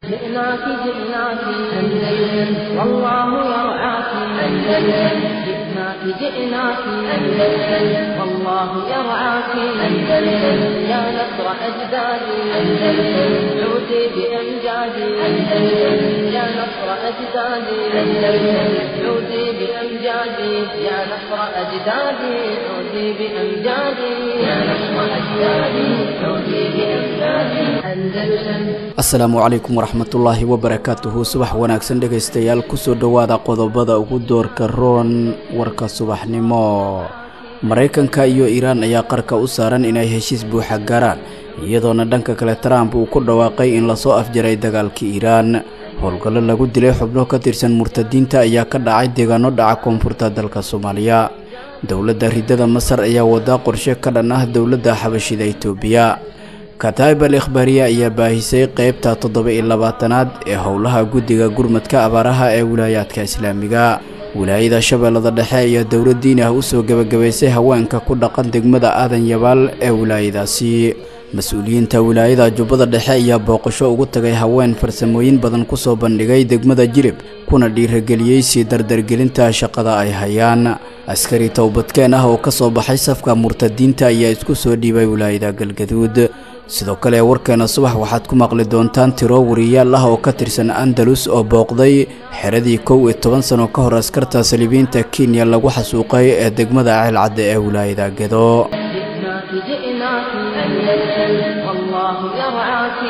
جئناك جئناك أندلس والله يرعاك أندلس جئناك جئناك أندلس والله يرعاك أندلس يا نصر أجدادي أندلس عودي بأمجادي أندلس يا نصر أجدادي أندلس عودي بأمجادي يا نصر أجدادي عودي بأمجادي يا نصر أجدادي عودي بأمجادي أندلس asalaamu calaykum waraxmatullaahi wabarakaatuhu subax wanaagsan dhegaystayaal kusoo dhowaada qodobada ugu doorka roon warka subaxnimo maraykanka iyo iiraan ayaa qarka u saaran inay heshiis buuxa gaaraan iyadoona dhanka kale trump uu ku dhawaaqay in lasoo afjaray dagaalkii iiraan howlgallo lagu dilay xubno ka tirsan murtadiinta ayaa ka dhacay deegaano dhaca koonfurta dalka soomaaliya dowladda ridada masar ayaa wadaa qorshe ka dhan ah dowladda xabashida itoobiya kataib al ikhbaariya ayaa baahisay qeybta toddoba iyo labaatanaad ee howlaha guddiga gurmadka abaaraha ee wilaayaadka islaamiga wilaayada shabeellada dhexe ayaa dowlad diin ah usoo gebagabaysay haweenka ku dhaqan degmada aadan yabaal ee wilaayadaasi mas-uuliyiinta wilaayada jubbada dhexe ayaa booqasho ugu tagay haween farsamooyin badan kusoo bandhigay degmada jilib kuna dhiirageliyey sii dardargelinta shaqada ay hayaan askari towbadkeen ah oo ka soo baxay safka murtadiinta ayaa isku soo dhiibay wilaayada galgaduud sidoo kale warkeena subax waxaad ku maqli doontaan tiro wariyaal ah oo ka tirsan andalus oo booqday xeradii kow iyo toban sano ka hor askarta saliibiinta kenya lagu xasuuqay ee degmada ceelcadde ee wilaayada gedo جئناك جئناك أندلس والله يرعاك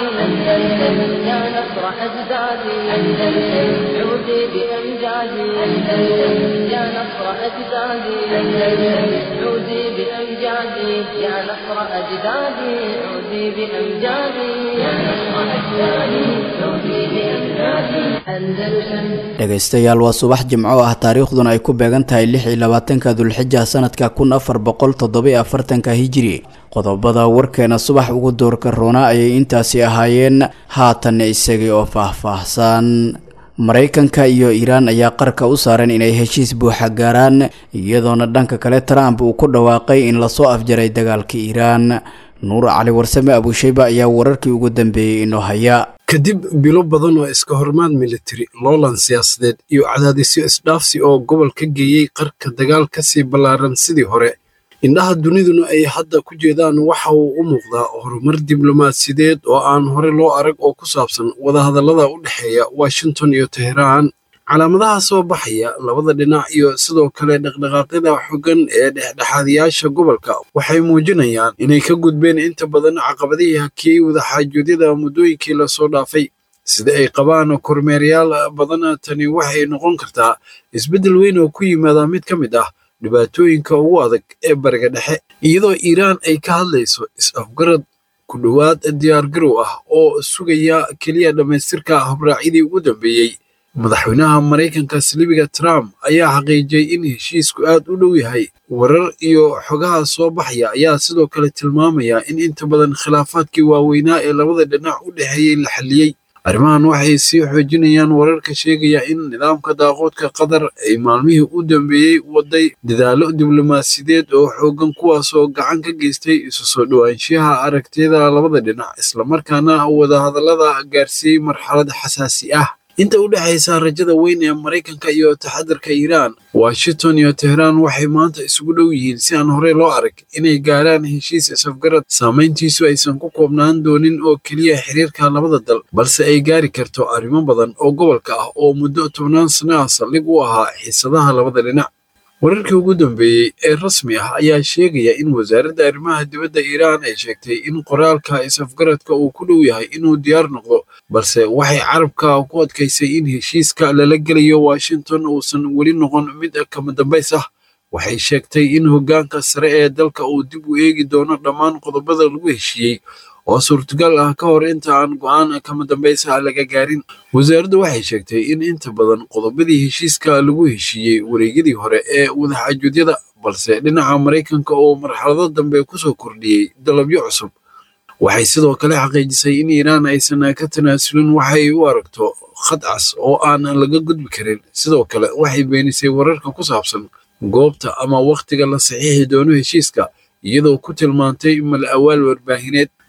أندلس يا نصر أجدادي أندلس عودي بأمجادي أندلس يا نصر أجدادي أندلس عودي بأمجادي يا نصر أجدادي عودي بأمجادي يا نصر أجدادي عودي بأمجادي أندلس dhegaystayaal waa subax jimco ah taariikhduna ay ku beegan tahay lix iyo labaatanka dulxija sanadka kun afar boqol toddoba afartanka hijiri qodobada warkeena subax ugu doorka roona ayay intaasi ahaayeen haatan isagii oo faahfaahsan maraykanka iyo iiraan ayaa qarka u saaran inay heshiis buuxa gaaraan iyadoona dhanka kale trump uu ku dhawaaqay in lasoo afjaray dagaalka iiraan nuur cali warsame abuushayba ayaa wararkii ugu dambeeyey inoo haya kadib bilo badan oo iska hormaad militari loolan siyaasadeed iyo cadaadisyo isdhaafsi oo gobol ka geeyey qarka dagaal ka sii ballaaran sidii hore indhaha duniduna ay hadda ku jeedaan waxa uu u muuqdaa horumar diblomaasiyadeed oo aan hore loo arag oo ku saabsan wadahadallada u dhexeeya washington iyo teheraan calaamadaha soo baxaya labada dhinac iyo sidoo kale dhaqdhaqaaqyada xooggan ee dhexdhexaadiyaasha gobolka waxay muujinayaan inay ka gudbeen inta badan caqabadihii hakiyey wadaxaajoodyada muddooyinkii lasoo dhaafay sida ay qabaan kormeerayaal badan tani waxay noqon kartaa isbeddel weyn oo ku yimaada mid ka mid ah dhibaatooyinka ugu adag ee bariga dhexe iyadoo iiraan ay ka hadlayso is-afgarad ku dhowaad diyaargarow ah oo sugaya keliya dhammaystirka habraacyadii ugu dambeeyey madaxweynaha maraykanka saliibiga trump ayaa xaqiijiyey in heshiisku aad u dhow yahay warar iyo xogaha soo baxaya ayaa sidoo kale tilmaamaya in inta badan khilaafaadkii waaweynaa ee labada dhinac u dhexeeyey la xalliyey arrimahan waxay sii xoojinayaan wararka sheegaya in nidaamka daaqoodka qatar ay maalmihii u dambeeyey waday dadaallo diblomaasiyadeed oo xooggan kuwaasoo gacan ka geystay isu soo dhowaanshiyaha aragtiyada labada dhinac islamarkaana wadahadallada gaarsiiyey marxalad xasaasi ah inta u dhexaysa rajada weyn ee maraykanka iyo taxadarka iiraan washington iyo teheraan waxay maanta isugu dhow yihiin si aan horey loo arag inay gaaraan heshiis isafgarad saamayntiisu aysan ku koobnaan doonin oo keliya xiriirka labada dal balse ay gaari karto arrimo badan oo gobolka ah oo muddo tobnaan sano ah saldhig u ahaa xiisadaha labada dhinac wararkii ugu dambeeyey ee rasmi ah ayaa sheegaya in wasaaradda arrimaha dibadda iiraan ay sheegtay in qoraalka is-afgaradka uu ku dhow yahay inuu diyaar noqdo balse waxay carabka ku adkaysay in heshiiska lala gelayo washington uusan weli noqon mid kama dambays ah waxay sheegtay in hoggaanka sare ee dalka uu dib u eegi doono dhammaan qodobada lagu heshiiyey oo suurtagal ah ka hor inta aan go'aan kama dambaysa laga gaarin wasaaraddu waxay sheegtay in inta badan qodobadii heshiiska lagu heshiiyey wareegyadii hore ee wadaxaajuudyada balse dhinaca maraykanka oo marxalado dambe kusoo kordhiyey dalabyo cusub waxay sidoo kale xaqiijisay in iiraan aysan ka tanaasulin waxay u aragto khad cas oo aan laga gudbi karin sidoo kale waxay beenisay wararka ku saabsan goobta ama wakhtiga la saxiixi doono heshiiska iyadoo ku tilmaantay mal awaal warbaahineed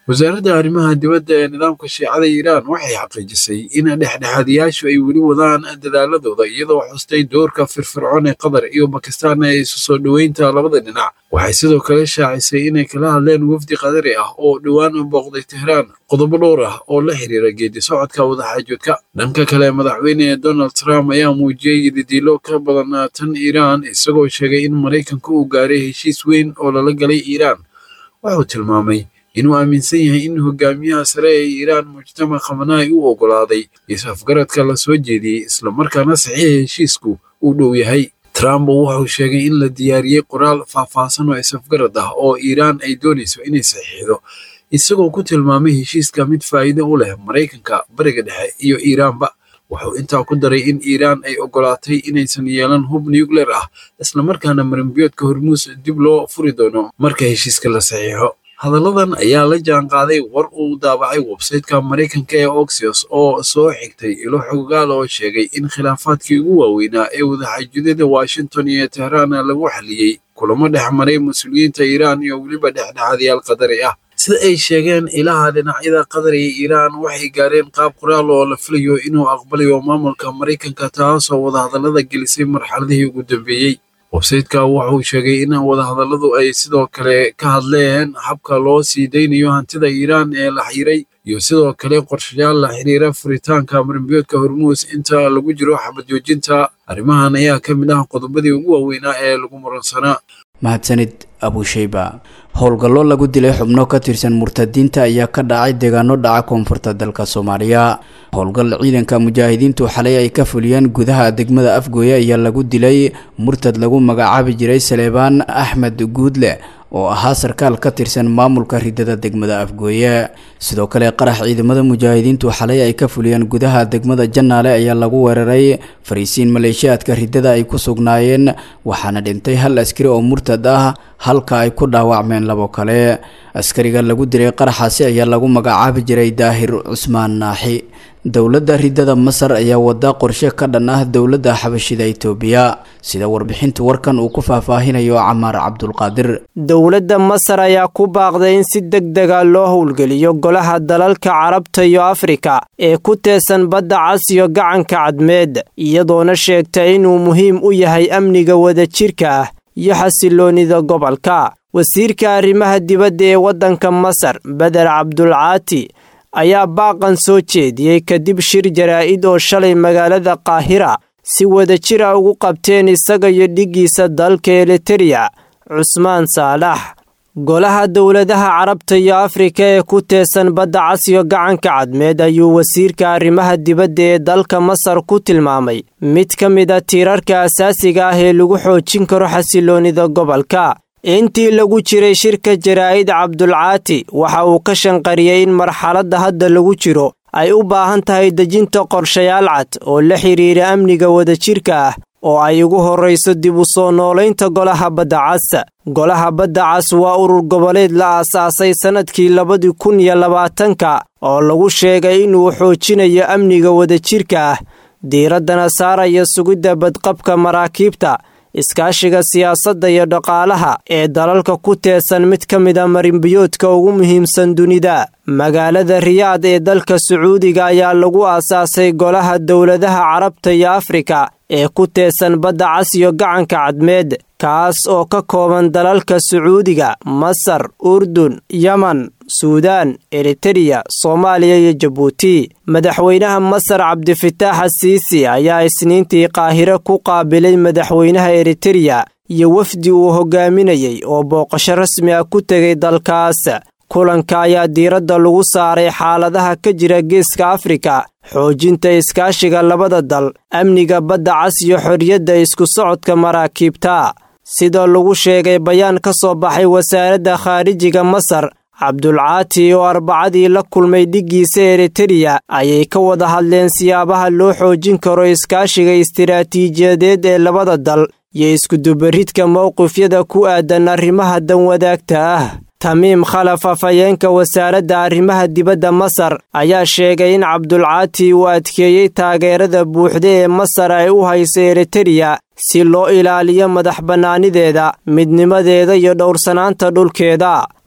wasaaradda arrimaha dibadda ee nidaamka shiicada iiraan waxay xaqiijisay in dhexdhexaadiyaashu ay weli wadaan dadaaladooda iyadoo xustay doorka firfircoon ee qatar iyo bakistaan ee isu soo dhoweynta labada dhinac waxay sidoo kale shaacisay inay kala hadleen wafdi qadari ah oo dhowaan booqday tehraan qodobo dhowr ah oo la xiriira geedi socodka wadaxaajoodka dhanka kale madaxweyne donald trump ayaa muujiyey didiilo ka badan tan iiraan isagoo sheegay in maraykanka uu gaaray heshiis weyn oo lala galay iiraan wuxuu tilmaamay inuu aaminsan yahay in hogaamiyaha sare ee iiraan mujtamac khamanaai u oggolaaday is-afgaradka la soo jeediyey islamarkaana saxiixa heshiisku uu dhow yahay trump wuxuu sheegay in la diyaariyey qoraal faahfaahsan oo is-afgarad ah oo iiraan ay doonayso inay saxiixdo isagoo ku tilmaamay heshiiska mid faa'iido u leh maraykanka bariga dhexe iyo iiraanba wuxuu intaa ku daray in iiraan ay oggolaatay inaysan yeelan hub nucleer ah islamarkaana marinbiyoodka hormuus dib loo furi doono marka heshiiska la saxiixo hadalladan ayaa la jaan qaaday war uu daabacay websayteka maraykanka ee oxios oo soo xigtay ilo xogaal oo sheegay in khilaafaadkii ugu waaweynaa ee wadaxaajudyada washington iyo tehraan lagu xaliyey kulamo dhex maray mas-uuliyiinta iiraan iyo weliba dhexdhexaadyaal qadari ah sida ay sheegeen ilaha dhinacyada qatar iyo iiraan waxay gaareen qaab qoraal oo la filayo inuu aqbalayo maamulka maraykanka taasoo wadahadallada gelisay marxaladihii ugu dambeeyey websayteka wuxuu sheegay in wadahadalladu ay sidoo kale ka hadleen habka loo sii daynayo hantida iiraan ee la xiray iyo sidoo kale qorshayaal la xiriira furitaanka marinbiyoodka hormuus inta lagu jiro xabad joojinta arrimahan ayaa ka mid ah qodobadii ugu waaweynaa ee lagu muransanaa mahadsanid abusheyba howlgallo lagu dilay xubno ka tirsan murtadiinta ayaa ka dhacay deegaano dhaca koonfurta dalka soomaaliya howlgal ciidanka mujaahidiintu xalay ay ka fuliyeen gudaha degmada afgooye ayaa lagu dilay murtad lagu magacaabi jiray saleebaan axmed guudle oo ahaa sarkaal ka tirsan maamulka ridada degmada afgooye sidoo kale qarax ciidamada mujaahidiintu xalay ay ka fuliyeen gudaha degmada jannaale ayaa lagu weeraray fariisiin maleeshiyaadka ridada ay ku sugnaayeen waxaana dhintay hal askari oo murtad ah halka ay ku dhaawacmeen labo kale askariga lagu dilay qaraxaasi ayaa lagu magacaabi jiray daahir cusmaan naaxi dowladda ridada masar ayaa wada qorshe ka dhan ah dowladda xabashida itoobiya sida warbixinta warkan uu ku faahfaahinayo camaar cabdulqaadir dowladda masar ayaa ku baaqday in si deg dega loo howlgeliyo golaha dalalka carabta iyo afrika ee ku teesan badda cas iyo gacanka cadmeed iyadoona sheegtay inuu muhiim u yahay amniga wadajirka ah iyo xasiloonida gobolka wasiirka arrimaha dibadda ee waddanka masar beder cabdulcaati ayaa baaqan soo jeediyey kadib shir jaraa'id oo shalay magaalada qaahira si wadajira ugu qabteen isaga iyo dhiggiisa dalka elitereya cusmaan saalax golaha dowladaha carabta iyo afrika ee ku teesan badda cas iyo gacanka cadmeed ayuu wasiirka arrimaha dibadda ee dalka masar ku tilmaamay mid ka mid a tiirarka asaasiga ah ee lagu xoojin karo xasiloonida gobolka intii lagu jiray shirka jaraa'id cabdulcaati waxa uu ka shanqariyey in marxaladda hadda lagu jiro ay u baahan tahay dejinta qorshayaal cad oo la xidhiira amniga wadajirka ah oo ay ugu horrayso dib u soo noolaynta golaha badda cas golaha badda cas waa urur goboleed la aasaasay sannadkii labadii kun iyo labaatanka oo lagu sheegay inuu xoojinayo amniga wadajirka ah diiraddana saaraya sugidda badqabka maraakiibta iskaashiga siyaasadda iyo dhaqaalaha ee dalalka ku teesan mid ka mid a marinbiyoodka ugu muhiimsan dunida magaalada riyaad ee dalka sacuudiga ayaa lagu aasaasay golaha dowladaha carabta iyo afrika ee ku teesan badda cas iyo gacanka cadmeed kaas oo ka kooban dalalka sacuudiga masar urdun yeman suudaan eritereya soomaaliya iyo jabuuti madaxweynaha masar cabdifitaax asiisi ayaa isniintii qaahire ku qaabilay madaxweynaha eritereya iyo wafdi uu hogaaminayey oo booqasho rasmi ah ku tegay dalkaas kulanka ayaa diiradda lagu saaray xaaladaha ka jira geeska afrika xoojinta iskaashiga labada dal amniga badda cas iyo xorriyadda isku socodka maraakiibta sida lagu sheegay bayaan ka soo baxay wasaaradda khaarijiga masar cabdulcaati oo arbacadii la kulmay dhiggiisa eritereya ayay ka wada hadleen siyaabaha loo xoojin karo iskaashiga istiraatiijiyadeed ee labada dal iyo iskudubaridka mowqifyada ku aadan arrimaha danwadaagta ah tamiim khalaf afhayeenka wasaaradda arrimaha dibadda masar ayaa sheegay in cabdulcaati uu adkeeyey taageerada buuxda ee masar ay u hayso eritereya si loo ilaaliyo madax bannaanideeda midnimadeeda iyo dhowrsanaanta dhulkeeda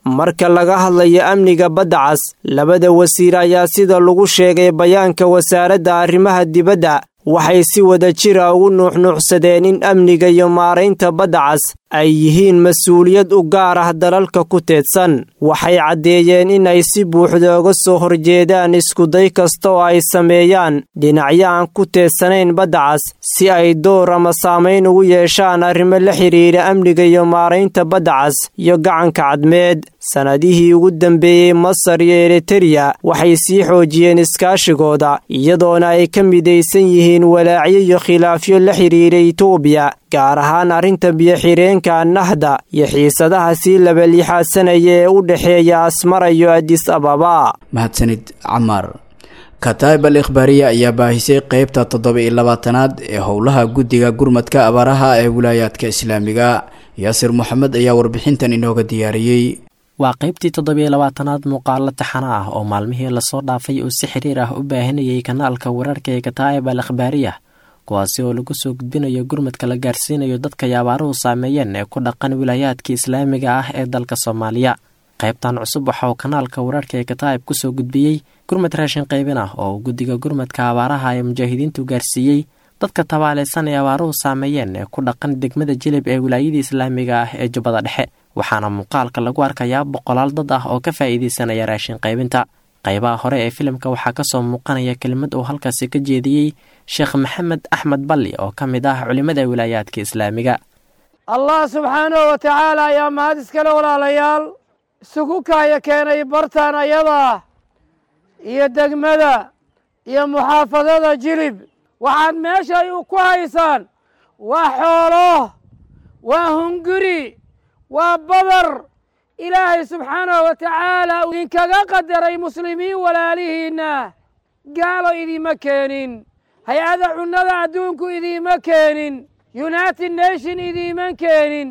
marka laga hadlayo amniga badda cas labada wasiir ayaa sida lagu sheegay bayaanka wasaaradda arrimaha dibadda waxay si wada jira ugu nuuxnuuxsadeen in amniga iyo maaraynta badda cas ay yihiin mas-uuliyad u gaar ah dalalka ku teedsan waxay caddeeyeen in ay si buuxda uga soo horjeedaan iskuday kasta oo ay sameeyaan dhinacyo aan ku teedsanayn badda cas si ay door ama saamayn ugu yeeshaan arrimo la xidhiidha amniga iyo maaraynta badda cas iyo gacanka cadmeed sannadihii ugu dambeeyey masar iyo eritereya waxay sii xoojiyeen iskaashigooda iyadoona ay ka midaysan yihiin walaacyo iyo khilaafyo la xidhiidha itoobiya gaar ahaan arrinta biyo-xireenka nahda iyo xiisadaha sii labaliixaadsanaya ee u dhexeeya asmara iyo adis ababa mahadsanid camaar kataib al ikhbaariya ayaa baahisay qeybta toddoba iyo labaatanaad ee howlaha guddiga gurmadka abaaraha ee wilaayaadka islaamiga yaasir moxamed ayaa warbixintan inooga diyaariyey waa qaybtii toddobiyo labaatanaad muuqaalo taxana ah oo maalmihii lasoo dhaafay uu si xiriir ah u baahinayay kanaalka wararka ee kataa'ib al akhbaariya kuwaasi oo lagu soo gudbinayo gurmadka la gaarsiinayo dadka ay abaaruhu saameeyeen ee ku dhaqan wilaayaadka islaamiga ah ee dalka soomaaliya qaybtan cusub waxa uu kanaalka wararka ee kataa'ib kusoo gudbiyey gurmad raashin qaybin ah oo uu guddiga gurmadka abaaraha ee mujaahidiintu gaarsiiyey dadka tabaalaysan ee abaaruhu saameeyeen ee ku dhaqan degmada jilib ee wilaayadii islaamiga ah ee jubbada dhexe waxaana muuqaalka lagu arkayaa boqolaal dad ah oo ka faa'iidaysanaya raashin qaybinta qaybaha hore ee filimka waxaa ka soo muuqanaya kelimad uu halkaasi ka jeediyey sheekh maxamed axmed balli oo ka mid ah culimmada wilaayaadka islaamiga allah subxaanahu wa tacaala ayaa mahad iskale walaalayaal isugu kaaya keenay bartaan ayadaa iyo degmada iyo muxaafadada jilib waxaad meeshay ku haysaan waa xoolo waa hunguri waa badar ilaahay subxaanahu wa tacaala idinkaga qadaray muslimiin walaalihiinna gaalo idiima keenin hay-ada cunnada adduunku idiima keenin united nation idiima keenin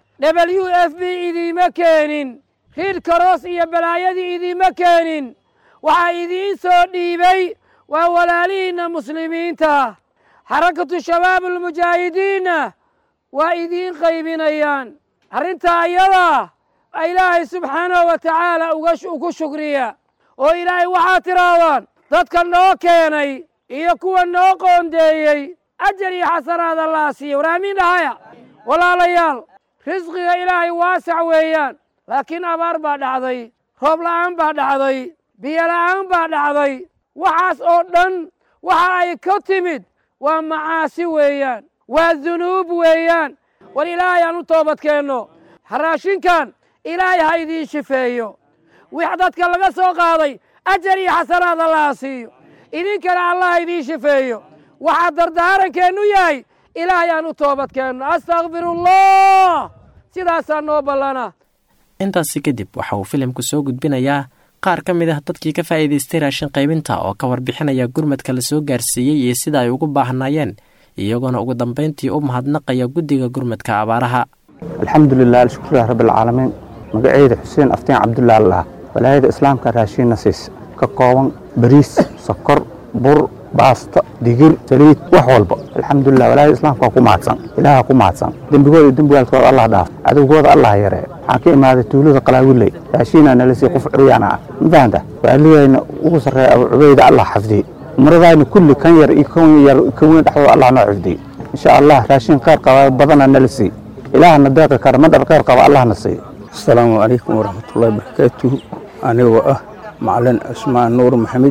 w f b idiima keenin riid karoos iyo balaayadii idiima keenin waxaa idiin soo dhiibay waa walaalihiinna muslimiinta xarakatu shabaab almujaahidiinna waa idiin qaybinayaan arrintaa ayadaa ilaahay subxaanahu wa tacaala ugu shukriya oo ilaahay waxaad tidhaahdaan dadka noo keenay iyo kuwa noo qoondeeyey ajar iyo xasanaad allaa siiya war aamiin dhahaya walaalayaal risqiga ilaahay waasac weeyaan laakiin abaar baa dhacday roob la'aan baa dhacday biyo la'aan baa dhacday waxaas oo dhan waxa ay ka timid waa macaasi weeyaan waa dunuub weeyaan war ilaahay aan u toobadkeenno raashinkan ilaahay ha idiin shifeeyo wix dadka laga soo qaaday ajar iyo xasanaad allaha siiyo idinkana allah ha idiin shifeeyo waxaa dardaarankeennu yahay ilaahay aan u toobadkeenno astakfirullah sidaasaa noo ballana intaasi kadib waxa uu filimku soo gudbinayaa qaar ka mid ah dadkii ka faa'iidaystay raashin qaybinta oo ka warbixinaya gurmadka la soo gaarsiiyey iyo sida ay ugu baahnaayeen iyagoona ugu dambayntii u mahadnaqaya guddiga gurmadka abaaraha alxamdulilah alshukrulah rabbialcaalamiin magaceyda xuseen aftiin cabdulla allah walaayada islaamka raashiinna siis ka kooban bariis sokor bur baasta digir saliid wax walba alxamdulilah walaayada islaamka waa ku mahadsan ilaaha ku mahadsan dembigooda dembigaalkooda allah dhaaf cadowgooda allah yaree waxaan ka imaaday tuulada qalaawiley raashiinaa nala sii qof curyaana ah ma fahanta waaligayna ugu sarreeya abu cubayda allah xafdiye umaradayna kulli kan yar iyo kan yar kan weyn dhexdooda allah noo xifdiye insha allah raashiin khayr qaba badana nala sii ilaahana deeqi kara madhar khayr qaba allahna siiyo asalaamu calaykum waraxmatullahi barakaatuhu anigoo ah macalin cismaan nuur maxamed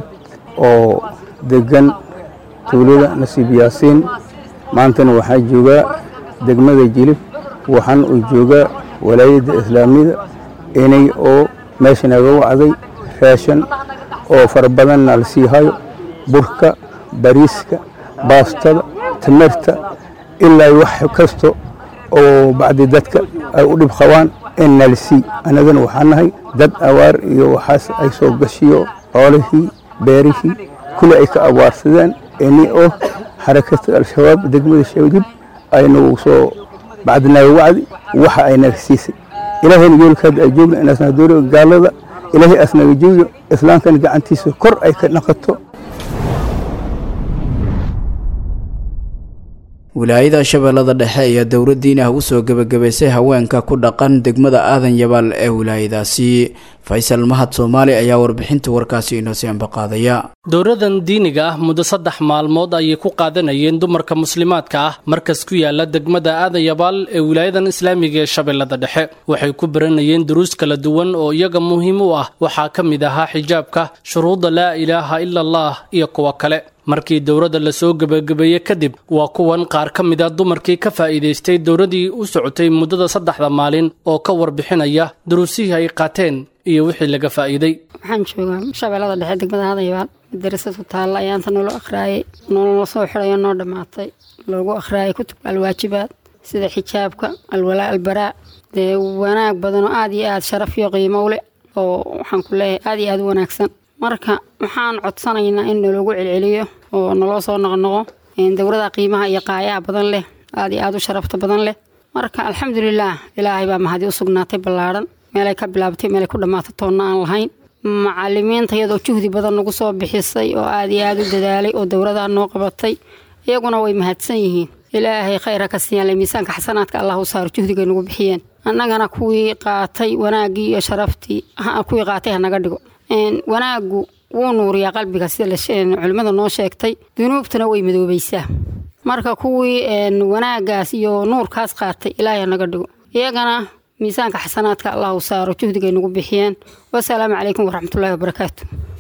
oo degan tuulada nasiib yaasiin maantana waxaa joogaa degmada jilib waxaan uu joogaa walaayadda islaamiyada inay oo meesha naga wacday raashan oo fara badanna la sii hayo burka bariiska baastada timirta ilaa wax kasta oo bacdi dadka ay u dhib qabaan in nalsii annagana waxaa nahay dad awaar iyo waxaas ay soo gashiyo xoolihii beerihii kuli ay ka awaarsadeen ini oo xarakata al-shabaab degmada shawdib aynagu soo bacdinaga wacdi waxa ay naga siisay ilaahayna yoolkaada ay joogna inaasna dooriga gaalada ilaahay asnaga joogo islaamkana gacantiisa kor ay ka dhaqato wilaayada shabeellada dhexe ayaa dowlad diin ah usoo gebagabaysay haweenka ku dhaqan degmada aadan yabaal ee wilaayadaasi faysal mahad soomaali ayaa warbixinta warkaasi inoo sii ambaqaadaya dowladan diiniga ah muddo saddex maalmood ayay ku qaadanayeen dumarka muslimaadka ah markas ku yaala degmada aadan yabaal ee wilaayadan islaamiga ee shabeellada dhexe waxay ku baranayeen duruus kala duwan oo iyaga muhiim u ah waxaa ka mid ahaa xijaabka shuruudda laa ilaaha ila allah iyo kuwa kale markii dowladda lasoo gebagabeeyey kadib waa kuwan qaar ka mid a dumarkii ka faa'iidaystay dowladdii u socotay muddada saddexda maalin oo ka warbixinaya duruusihii ay qaateen iyo wixii laga faa'iiday waxaan joogaa shabeellada dhexe degmada hadayabaal madarasad ku taalla ayaanta nolo akhraayay nolola soo xidhayo noo dhammaatay loogu akhraayay kutubka alwaajibaad sida xijaabka alwalaa albaraa dee wanaag badanoo aad iyo aad sharaf iyo qiimo u leh oo waxaan ku leeyahay aad iyo aad u wanaagsan marka waxaan codsanaynaa in naloogu celceliyo oo naloo soo noqnoqo dowlada qiimaha iyo qaayaha badan leh aad iyo aad u sharafta badan leh marka alxamdulilaah ilaahay baa mahadi u sugnaatay ballaadhan meelay ka bilaabtay meelay ku dhammaatay toonna aan lahayn macalimiinta iyadoo juhdi badan nagu soo bixisay oo aad iyo aad u dadaalay oo dowladaa noo qabatay iyaguna way mahadsan yihiin ilaahay khayra ka siiyaan le miisaanka xasanaadka allah u saaro juhdigay nagu bixiyeen annagana kuwii qaatay wanaaggii iyo sharaftii kuwii qaatay hanaga dhigo wanaaggu wuu nuuriyaa qalbiga sida culimmada noo sheegtay dunuubtuna way madoobaysaa marka kuwii wanaaggaas iyo nuurkaas qaatay ilaahay hanaga dhigo iyagana miisaanka xasanaadka allah u saaro juhdigay nagu bixiyeen wasalaamu calaykum waraxmatullaahi wabarakaatu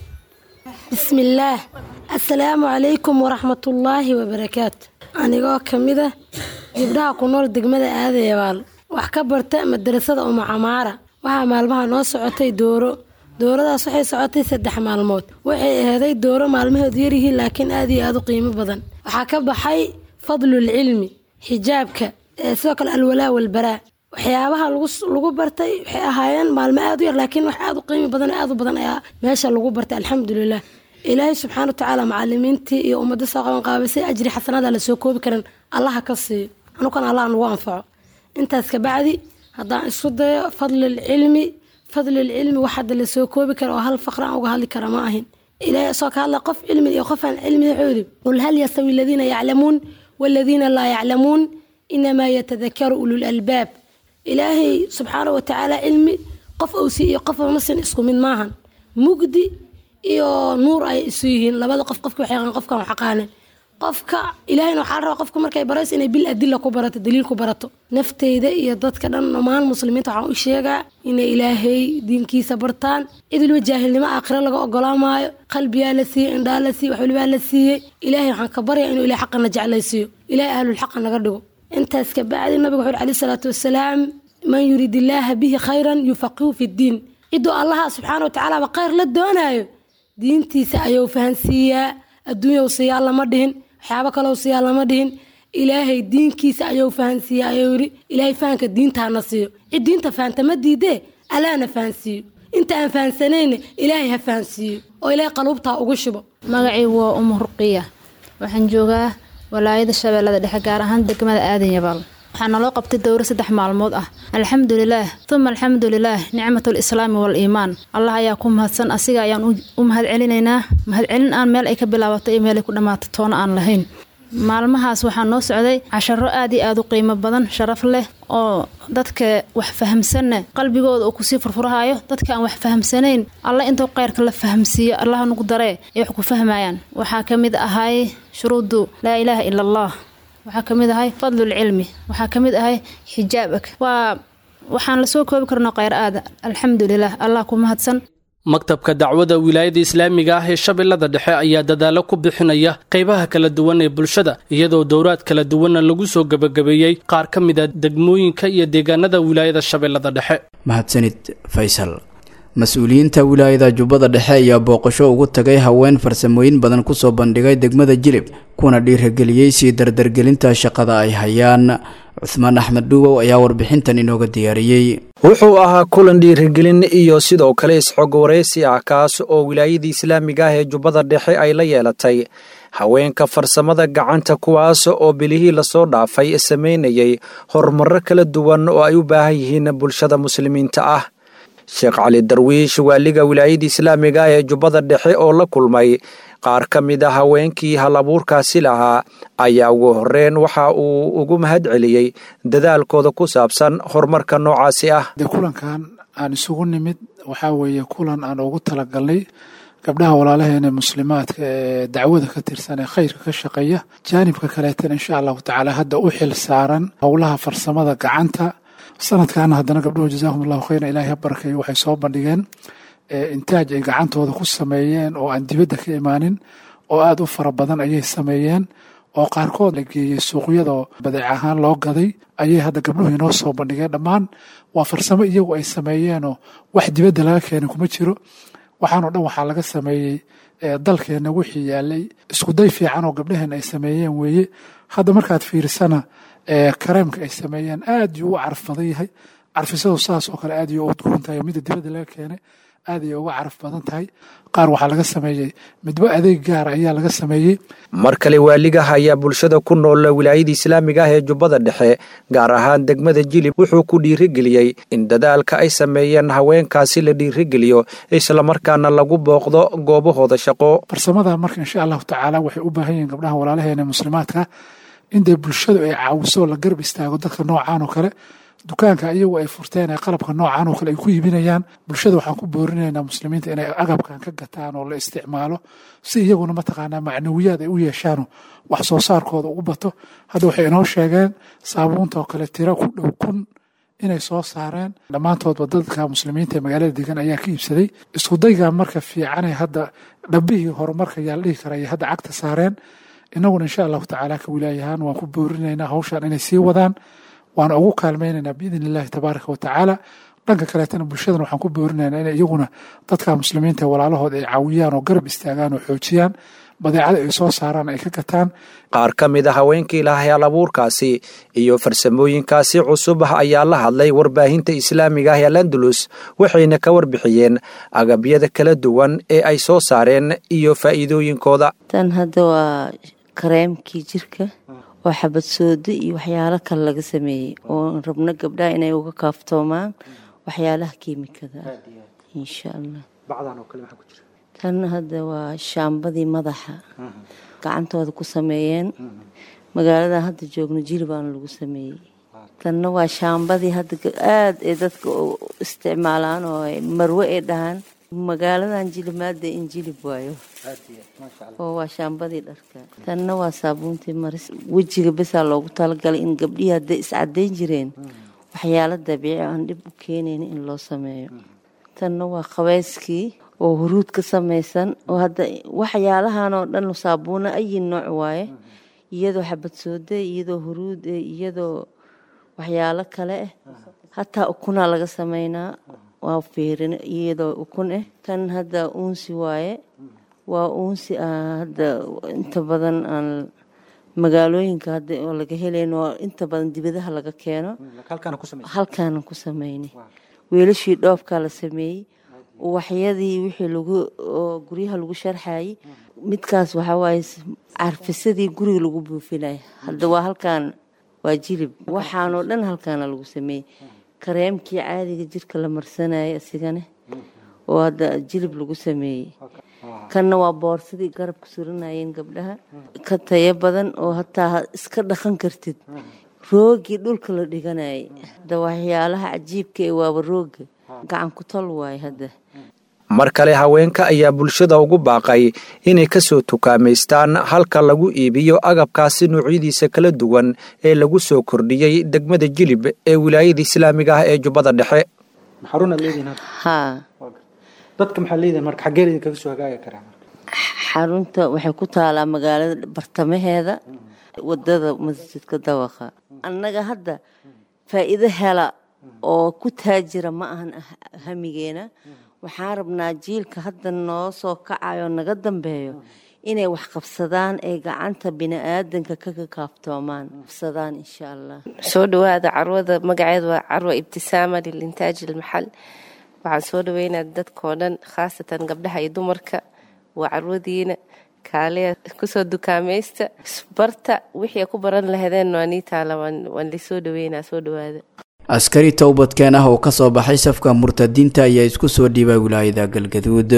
bismillaah assalaamu calaykum waraxmatullaahi wabarakaatu anigoo ka mid a gabdhaha ku nool degmada aadayabaal wax ka barta madarasada uma camaara waxaa maalmaha noo socotay dooro dooradaas waxay socotay saddex maalmood waxay aheeday dooro maalmaheedu yaryihiin laakiin aad iyo aad u qiimo badan waxaa ka baxay fadlul cilmi xijaabka sidoo kale alwalaa walbaraa waxyaabaha lagu bartay waxay ahaayeen maalmo aad u yar laakiin wax aad u qiimi badan aad u badan ayaa meesha lagu bartay alxamdulilah ilaahay subxaana watacaala macalimiintii iyo ummadda soo qaban qaabisay ajri xasanaada la soo koobi karin allaha ka siiyo anugana allah nagu anfaco intaas kabacdi haddaan isku dayo fadlul cilmi fadlul cilmi wax hadda la soo koobi kara oo hal faqraan uga hadli kara ma ahin ilaahay soo ka hadla qof cilmi iyo qof aan cilmi wuxuu yidhi qul hal yastawi aladiina yaclamuun waaladiina laa yaclamuun inamaa yatadakaru ulul albaab ilaahay subxaana watacaala cilmi qof owsi iyo qof masin isku mid maahan mugdi iyo nuur ay isu yihiin labada qof qofka wax yaqaan qofkan wax aqaanin qofka ilaahayna waxaa la rabaa qofka markay barayso inay bil adilla ku barato daliil ku barato nafteyda iyo dadka dhan dhammaan muslimiinta waxaan u sheegaa inay ilaahay diinkiisa bartaan cid waliba jaahilnimo aakhiro laga ogolaamaayo qalbiyaa la siiyey indhaa la siiyey wax walibaa la siiyey ilaahay waxaan ka baryaa inuu ilahay xaqana jeclaysiiyo ilahay ahlul xaqa naga dhigo intaas kabacdi nabiga wuxuu alayhi salaatu wasalaam man yurid illaaha bihi khayran yufaqihu fi ddiin ciduu allaha subxaana watacaala khayr la doonaayo diintiisa ayuu fahansiiyaa adduunyaw siyaa lama dhihin waxyaabo kaloo siyaa lama dhihin ilaahay diinkiisa ayuu fahansiiya ayuu yidhi ilaahay fahanka diintaana siiyo cid diinta fahanta ma diidee allaana fahansiiyo inta aan fahansanayna ilaahay ha fahansiiyo oo ilaahay qaluubtaa ugu shubo magacii waa umu ruqiya waxaan joogaa walaayada shabeellada dhexe gaar ahaan degmada aadan yabaal waxaa naloo qabtay dowro saddex maalmood ah alxamdulilaah uma alxamdulilaah nicmatul islaami wal iimaan allah ayaa ku mahadsan asiga ayaan u mahad celinaynaa mahadcelin aan meel ay ka bilaabato iyo meel ay ku dhammaato toona aan lahayn maalmahaas waxaa noo socday casharo aad iyo aad u qiimo badan sharaf leh oo dadka wax fahamsanna qalbigooda uu kusii furfurahayo dadka aan wax fahamsanayn alla intuu kheyrka la fahamsiiyo allaha nugu daree ay wax ku fahmayaan waxaa ka mid ahay shuruudu laa ilaaha ila allah waxaa ka mid ahay fadlulcilmi waxaa ka mid ahay xijaabak waa waxaan lasoo koobi karno kheyr aada alxamdulilah allah ku mahadsan maktabka dacwada wilaayada islaamiga ah ee shabeellada dhexe ayaa dadaalo ku bixinaya qaybaha kala duwan ee bulshada iyadoo dowraad kala duwanna lagu soo gebagabeeyey qaar ka mid a degmooyinka iyo deegaanada wilaayada shabeellada dhexe mahadsanid faysal mas-uuliyiinta wilaayada jubbada dhexe ayaa booqasho ugu tagay haween farsamooyin badan kusoo bandhigay degmada jilib kuna dhiirageliyey sii dardargelinta shaqada ay hayaan cuhmaan axmed dhuuwow ayaa warbixintan inooga diyaariyey wuxuu ahaa kulan dhiirigelin iyo sidoo kale isxog waraysi ah kaas oo wilaayadii islaamiga ah ee jubbada dhexe ay la yeelatay haweenka farsamada gacanta kuwaas oo bilihii lasoo dhaafay samaynayay horumarro kala duwan oo ay u baahan yihiin bulshada muslimiinta ah sheekh cali darwiish waaliga wilaayada islaamiga ah ee jubbada dhexe oo la kulmay qaar ka mid a haweenkii hal abuurkaasi lahaa ayaa ugu horreyn waxa uu ugu mahad celiyey dadaalkooda ku saabsan horumarka noocaasi ah de kulankan aan isugu nimid waxaa weeye kulan aan ugu talagalnay gabdhaha walaalaheena muslimaadka ee dacwada ka tirsan ee khayrka ka shaqeeya jaanibka kaleetana insha allahu tacaala hadda u xil saaran howlaha farsamada gacanta sanadkaana haddana gabdhuhu jazaahum allahu khayran ilaahay ha barakeeyo waxay soo bandhigeen intaaj ay gacantooda ku sameeyeen oo aan dibadda ka imaanin oo aada u fara badan ayay sameeyeen oo qaarkood la geeyey suuqyada badeec ahaan loo gaday ayay hadda gabdhuhu inoo soo bandhigeen dhammaan waa farsamo iyagu ay sameeyeenoo wax dibadda laga keenay kuma jiro waxaanoo dhan waxaa laga sameeyey dalkeenna wixii yaalay iskuday fiican oo gabdhaheen ay sameeyeen weeye hadda markaad fiirisana kareemka ay sameeyeen aad yuu u caraf badan yahay carfisadu saas oo kale aad yuu u udgoon tahay midda dibadda laga keenay aad ayay uga caraf badan tahay qaar waxaa laga sameeyey midba adeeg gaara ayaa laga sameeyey mar kale waaligaha ayaa bulshada ku nool wilaayada islaamiga ah ee jubbada dhexe gaar ahaan degmada jilib wuxuu ku dhiirigeliyey in dadaalka ay sameeyeen haweenkaasi la dhiirigeliyo islamarkaana lagu booqdo goobahooda shaqo farsamada marka insha allahu tacaala waxay u baahan yihiin gabdhaha walaalaheena muslimaadka in dee bulshadu ay caawiso la garab istaago dadka noocaan oo kale dukaanka iyagu ay furteen ee qalabka noocan oo kale ay ku iibinayaan bulshada waxaan ku boorinaynaa muslimiinta inay agabkan ka gataan oo la isticmaalo si iyaguna mataqaanaa macnawiyaad ay u yeeshaano wax soo saarkooda ugu bato hadda waxay inoo sheegeen saabuunta oo kale tiro ku dhow kun inay soo saareen dhammaantoodba dadka muslimiinta ee magaalada degan ayaa ka iibsaday iskudayga marka fiicanee hadda dhabbihii horumarka ayaa la dhihi kara ay hadda cagta saareen innaguna insha allahu tacaala ka wilaayahaan waan ku boorinaynaa hawshan inay sii wadaan waana ugu kaalmaynaynaa biidn illahi tabaaraka wa tacaala dhanka kaleetana bulshadana waxaan ku boorinaynaa inay iyaguna dadka muslimiinta walaalahood ay caawiyaan oo garab istaagaan oo xoojiyaan badeecada ay soo saaraan ay ka gataan qaar ka mid a haweenkii lahayaal abuurkaasi iyo farsamooyinkaasi cusub ah ayaa la hadlay warbaahinta islaamiga ah ee landulus waxayna ka warbixiyeen agabyada kala duwan ee ay soo saareen iyo faa'iidooyinkooda tan hadda waa kareemkii jirka oo xabad soodo iyo waxyaalo kale laga sameeyey oo rabno gabdhaha inay uga kaaftoomaan waxyaalaha kiimikada ah insha allah tan hadda waa shaambadii madaxa gacantooda ku sameeyeen magaalada hadda joogno jilibaana lagu sameeyey tanna waa shaambadii hadda aada ee dadka isticmaalaan oo marwe ay dhahaan magaaladan jilimaada in jilib waayo oo waa shaambadii dharka tanna waa saabuuntii maris wejiga besaa loogu talagalay in gabdhihii hadday iscadayn jireen waxyaalo dabiici aan dhib u keenayn in loo sameeyo tanna waa qabeyskii oo huruud ka samaysan oo hadda waxyaalahan oo dhan saabuuna ayi nooc waaye iyadoo xabad soode iyadoo huruud eh iyadoo waxyaalo kale ah hataa ukunaa laga sameynaa waa fiirin iyadoo ukun ah tan hadda uunsi waaye waa uunsi hadda inta badan aan magaalooyinka hadda oo laga helayn oo inta badan dibadaha laga keeno halkaana ku sameynay weelashii dhoofkaa la sameeyey waxyadii wixii lagu oo guryaha lagu sharxayay midkaas waxaa waaye carfisadii guriga lagu buufinaya hadda waa halkaan waa jilib waxaanoo dhan halkaana lagu sameeyey kareemkii caadiga jirka la marsanayay isigane oo hadda jilib lagu sameeyey kanna waa boorsadii garabka suranayeen gabdhaha ka tayo badan oo hataa iska dhaqan kartid roogii dhulka la dhiganayay hadda waxyaalaha cajiibka ee waaba rooga gacan ku tol waaye hadda mar kale haweenka ayaa bulshada ugu baaqay inay ka soo tukaamaystaan halka lagu iibiyo agabkaasi noocyadiisa kala duwan ee lagu soo kordhiyey degmada jilib ee wilaayada islaamiga ah ee jubbada dhexe xarunta waxay ku taalaa magaalada bartamaheeda wadada masjidka dawaqa annaga hadda faa'iido hela oo ku taajira ma ahan hamigeena waxaan rabnaa jiilka hadda noo soo kacayo naga dambeeyo inay wax qabsadaan ee gacanta bini'aadanka kaga kaaftoomaan qabsadaan insha allah soo dhawaada carwada magaceeda waa carwa ibtisaama lilintaaj ilmaxal waxaan soo dhaweynaa dadkoo dhan khaasatan gabdhaha iyo dumarka waa carwadiina kaaliya kusoo dukaamaysta barta wixii ku baran lahadeen waa nii taala waan lisoo dhaweynaa soo dhawaada askari towbadkeen ah oo ka soo baxay safka murtadiinta ayaa isku soo dhiibay wilaayada galgaduud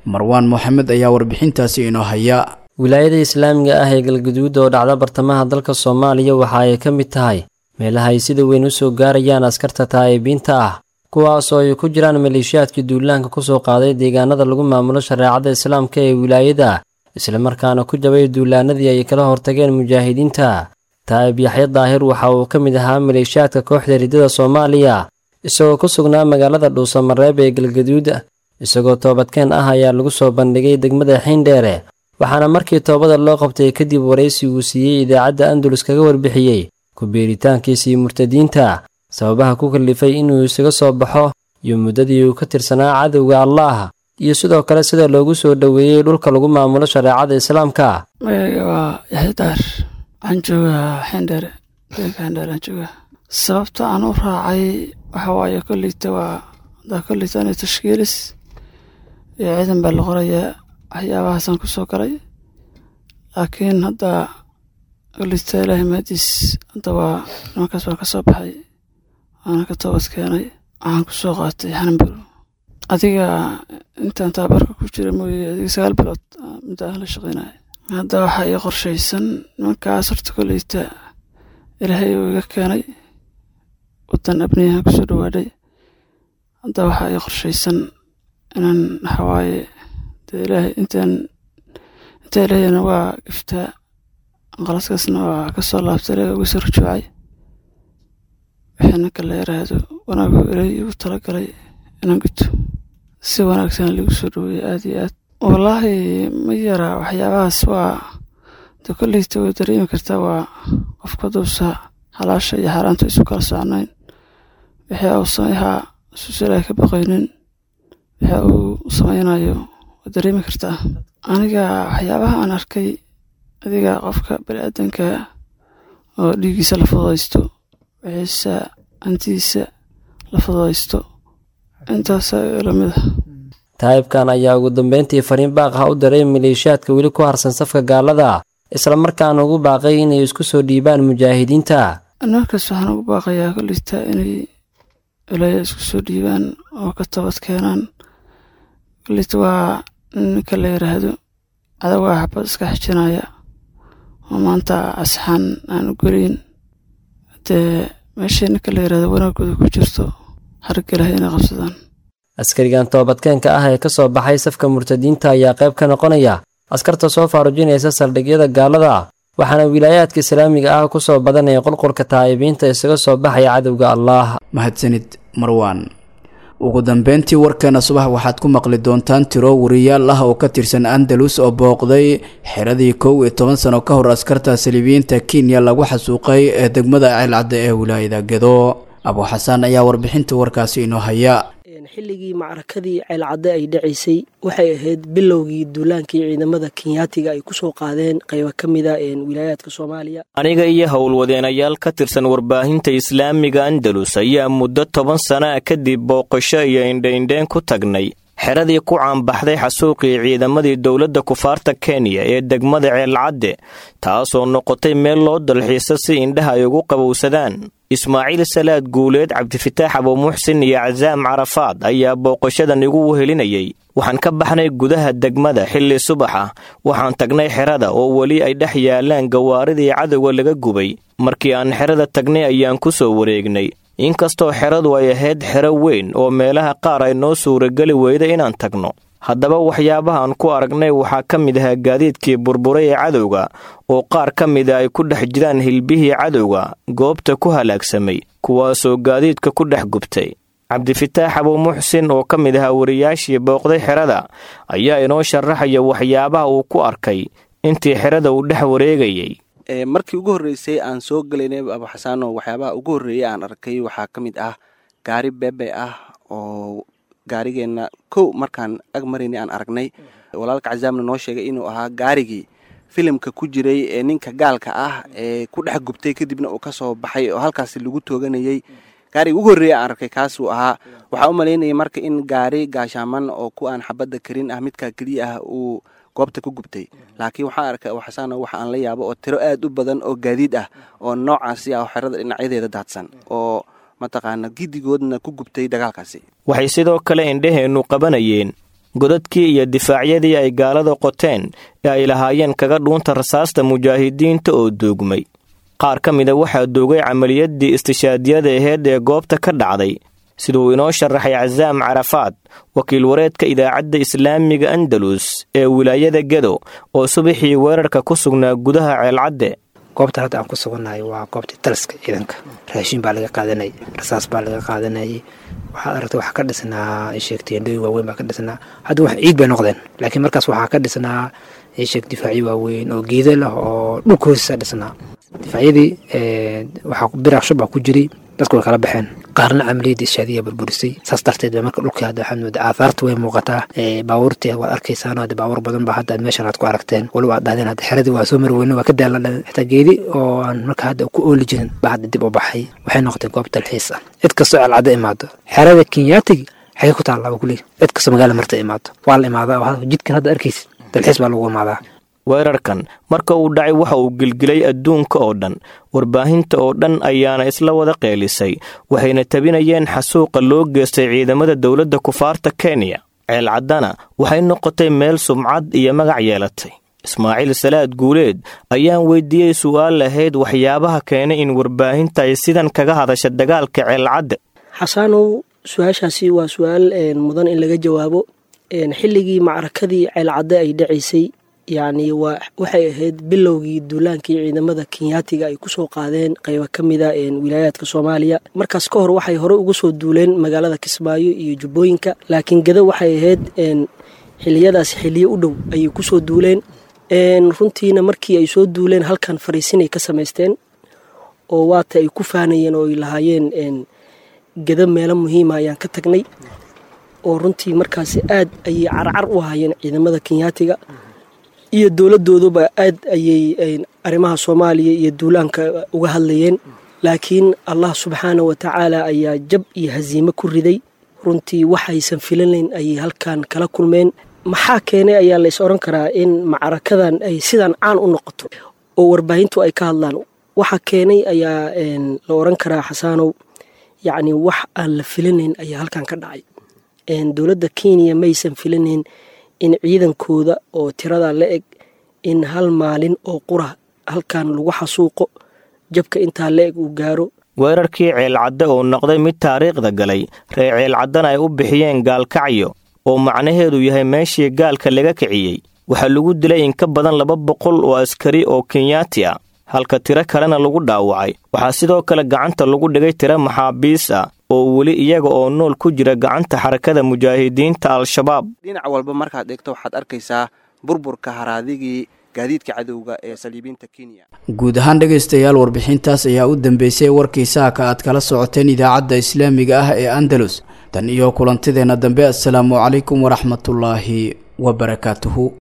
marwaan moxamed ayaa warbixintaasi inoo haya wilaayada islaamiga ah ee galguduud oo dhacda bartamaha dalka soomaaliya waxa ay ka mid tahay meelaha ay sida weyn u soo gaarayaan askarta taa'ibiinta ah kuwaas oo ay ku jiraan maleeshiyaadkii duulaanka ku soo qaaday deegaanada lagu maamulo shareecada islaamka ee wilaayada islamarkaana ku jabay duulaanadii ay kala hortageen mujaahidiinta taa'ib yaxya daahir waxa uu ka mid ahaa maleeshiyaadka kooxda riddada soomaaliya isagoo ku sugnaa magaalada dhuusamareeb ee galgaduud isagoo toobadkeen ah ayaa lagu soo bandhigay degmada xiindheere waxaana markii toobada loo qabtay kadib waraysi uu siiyey idaacadda andalus kaga warbixiyey ku biiritaankiisii murtadiinta sababaha ku kallifay inuu isaga soo baxo iyo muddadii uu ka tirsanaa cadowga allaah iyo sidoo kale sida loogu soo dhoweeyey dhulka lagu maamulo shareecada islaamka magayga waa yaxya daar waxaan joogaa xindheere deeganka xindheere aan joogaa sababta aan u raacay waxa waaye kolleyta waa hadaa kolleyta ana tashkiilis iyo ciidan baa la qorayaa waxyaabahaasaan ku soo galay laakiin hadda kolleyta ilaahay maadiis hadda waa nimankaas waan ka soo baxay waana ka toobad keenay waxaan ku soo qaatay xananbur adiga intaan taabarka ku jira mooye adiga sagaal bilood muddo aan la shaqaynaya hadda waxaa ii qorshaysan nimankaas horta kolleyta ilaahay uu iga keenay wadan abniyahan kusoo dhawaadhay hadda waxaa ii qorshaysan inaan waxawaaye dee ilaahay intaan intaa ilaahayna waa giftaa qalaskaasna waa ka soo laabtay ilaah uga soo rujuucay wixii ninka la yaraahdo wanaagu ilaahay igu talagalay inaan guto si wanaagsan ligu soo dhaweeyey aad iyo aad wallaahi ma yara waxyaabahaas waa de kolleyta way dareemi kartaa waa qofka duusa xalaasha iyo xaaraanta isu kala socnayn wixii uu sameyahaa isuusa ilaahay ka baqaynin wixii uu sameynayo waa dareemi kartaa aniga waxyaabaha aan arkay adiga qofka baniaadanka oo dhiiggiisa la fududaysto wixiisa hantidiisa la fududaysto intaasa lamid a taa'ibkan ayaa ugu dambeyntii fariin baaq ah u diray maleeshiyaadka weli ku harsan safka gaalada islamarkaana ugu baaqay inay isku soo dhiibaan mujaahidiinta markaas waxaan ugu baaqayaa kolleyta inay ilaahay isku soo dhiibaan oo ka toobad keenaan kolleyta waa ninka la yiraahdo adagaa xabad iska xijinaya oo maanta asxaan aan u geliyn dee meeshii ninka la yirahdo wanaagooda ku jirto xarigga ilahay inay qabsadaan askarigan toobadkeenka ah ee ka soo baxay safka murtadiinta ayaa qayb ka noqonaya askarta soo faarujinaysa saldhigyada gaalada waxaana wilaayaadka islaamiga ah ku soo badanaya qulqulka taa'ibiinta isaga soo baxaya cadowga allaah mahadsanid marwaan ugu dambeyntii warkeena subax waxaad ku maqli doontaan tiro wariyaal ah oo ka tirsan andalus oo booqday xeradii kow iyo toban sano ka hor askarta saliibiyiinta kenya lagu xasuuqay ee degmada ceelcadda ee wilaayada gedo abu xasaan ayaa warbixinta warkaasi inoo haya xilligii macrakadii ceelcadde ay dhacaysay waxay ahayd bilowgii duulaankii ciidamada kenyaatiga ay ku soo qaadeen qaybo ka mida wilaayaadka soomaaliya aniga iyo howlwadeenayaal ka tirsan warbaahinta islaamiga andalus ayaa muddo toban sana kadib booqasho iyo indhaindheen ku tagnay xeradii ku caanbaxday xasuuqii ciidamadii dowladda kufaarta kenya ee degmada ceelcadde taasoo noqotay meel loo dalxiiso si indhaha ay ugu qabowsadaan ismaaciil salaad guuleed cabdifitaax abuumuxsin iyo casaam carafaad ayaa booqashadan igu wehelinayay waxaan ka baxnay gudaha degmada xilli subax ah waxaan tagnay xerada oo weli ay dhex yaalaan gawaaridii cadowga laga gubay markii aan xerada tagnay ayaan ku soo wareegnay inkastoo xeradu ay ahayd xero weyn oo meelaha qaar ay noo suurageli weyda inaan tagno haddaba waxyaabahaan ku aragnay waxaa ka mid ahaa gaadiidkii burburay ee cadowga oo qaar ka mida ay ku dhex jiraan hilbihii cadowga goobta ku halaagsamay kuwaasoo gaadiidka ku dhex gubtay cabdifitaax abuumuxsin oo ka mid ahaa wariyaashii booqday xerada ayaa inoo sharaxaya waxyaabaha uu ku arkay intii xerada uu dhex wareegayay markii ugu horreysay aan soo gelaynay abuxasaano waxyaabaha ugu horreeyay aan arkay waxaa ka mid ah gaari beebe ah oo gaarigeenna kow markaan ag maraynay aan aragnay walaalka casaamna noo sheegay inuu ahaa gaarigii filimka ku jiray ee ninka gaalka ah ee ku dhex gubtay kadibna uu ka soo baxay oo halkaasi lagu tooganayay gaariga ugu horreeya aan arkay kaasuu ahaa waxaa u malaynayay marka in gaari gaashaaman oo ku aan xabadda karin ah midkaa keliya ah uu goobta ku gubtay laakiin waxaan arkay abuxasaano waxa aan la yaabo oo tiro aad u badan oo gaadiid ah oo noocaasi ah oo xerada dhinacyadeeda daadsan oo mataqaana giddigoodna ku gubtay dagaalkaasi waxay sidoo kale indhaheennu qabanayeen godadkii iyo difaacyadii ay gaalada qoteen ee ay lahaayeen kaga dhuunta rasaasta mujaahidiinta oo duugmay qaar ka mida waxaa duugay camaliyaddii istishaadiyada aheyd ee goobta ka dhacday siduu inoo sharaxay casaam carafaad wakiil wareedka idaacadda islaamiga andalus ee wilaayada gedo oo subaxii weerarka ku sugnaa gudaha ceelcadde goobta hadda aan ku sugannahay waa goobtii taliska ciidanka raashin baa laga qaadanayay rasaas baa laga qaadanayay waxaad aragtay waxaa ka dhisnaa isheeg teendhooyin waaweyn baa ka dhisnaa hadda wax ciid bay noqdeen laakiin markaas waxaa ka dhisnaa isheeg difaacyo waaweyn oo geeda leh oo dhulka hoostiisa dhisnaa difaacyadii waxaa biraaq shub baa ku jiray dadku way kala baxeen qaarna camaliyadda ishaadiya burburisay saas darteed ba marka dhulkii hadda waxaad moodaa aahaarta way muuqataa baabuurtii waad arkaysaan hadda baabuur badan ba hadda meeshan aad ku aragteen waliba aad dhahdeen hadda xeradii waa soo mari weyne waa ka daaladhan xitaa geedi oo aan marka hadda ku ooli jirin baa hadda dib u baxay waxay noqotay goob dalxiis ah cid kastoo celcadda imaado xerada kenyaatigi xagee ku taallaa ba kuley cid kastoo magaala marta imaado waa la imaadaa jidkan hadda arkaysa dalxiis baa lagu imaadaa weerarkan marka uu dhacay waxa uu gilgilay adduunka oo dhan warbaahinta oo dhan ayaana isla wada qeelisay waxayna tabinayeen xasuuqa loo geystay ciidamada dowladda kufaarta kenya ceelcaddana waxay noqotay meel sumcad iyo magac yeelatay ismaaciil salaad guuleed ayaan weydiiyey su'aal lahayd waxyaabaha keenay in warbaahinta ay sidan kaga hadasha dagaalka ceelcadde xasaanow su-aashaasi waa su-aal mudan in laga jawaabo xilligii macrakadii ceelcadde ay dhacaysay yacni waa waxay ahayd bilowgii duulaankii ciidamada kenyaatiga ay kusoo qaadeen qaybo ka mida wilaayaadka soomaaliya markaas ka hor waxay hore uga soo duuleen magaalada kismaayo iyo jubbooyinka laakiin gado waxay ahayd xiliyadaasi xiliyo u dhow ayay kusoo duuleen runtiina markii ay soo duuleen halkan fariisinay ka samaysteen oo waata ay ku faanayeen oo ay lahaayeen gado meelo muhiima ayaan ka tagnay oo runtii markaasi aad ayay carcar u ahaayeen ciidamada kenyaatiga iyo dowladooduba aad ayay arrimaha soomaaliya iyo duulaanka uga hadlayeen laakiin allah subxaana wa tacaala ayaa jab iyo hasiime ku riday runtii waxaysan filanayn ayay halkan kala kulmeen maxaa keenay ayaa lays odhan karaa in macrakadan ay sidan caan u noqoto oo warbaahintu ay ka hadlaan waxa keenay ayaa la odhan karaa xasaanow yacni wax aan la filanayn ayaa halkan ka dhacay dowladda kenya maysan filanayn in ciidankooda oo tirada la eg in hal maalin oo qura halkan lagu xasuuqo jabka intaa la eg uu gaaro weerarkii ceelcadde oo noqday mid taariikhda galay ree ceelcaddana ay u bixiyeen gaalkacyo oo macnaheedu yahay meeshii gaalka laga kiciyey waxaa lagu dilay in ka badan laba boqol oo askari oo kenyaati ah halka tiro kalena lagu dhaawacay waxaa sidoo kale gacanta lagu dhigay tiro maxaabiis ah oo weli iyaga oo nool ku jira gacanta xarakada mujaahidiinta al-shabaab dhinac walba markaad eegto waxaad arkaysaa burburka haraadigii gaadiidka cadowga ee saliibiinta kenya guud ahaan dhegaystayaal warbixintaas ayaa u dambeysay warkii saaka aad kala socoteen idaacadda islaamiga ah ee andalus tan iyo kulantideenna dambe assalaamu calaykum waraxmatullaahi wabarakaatuhu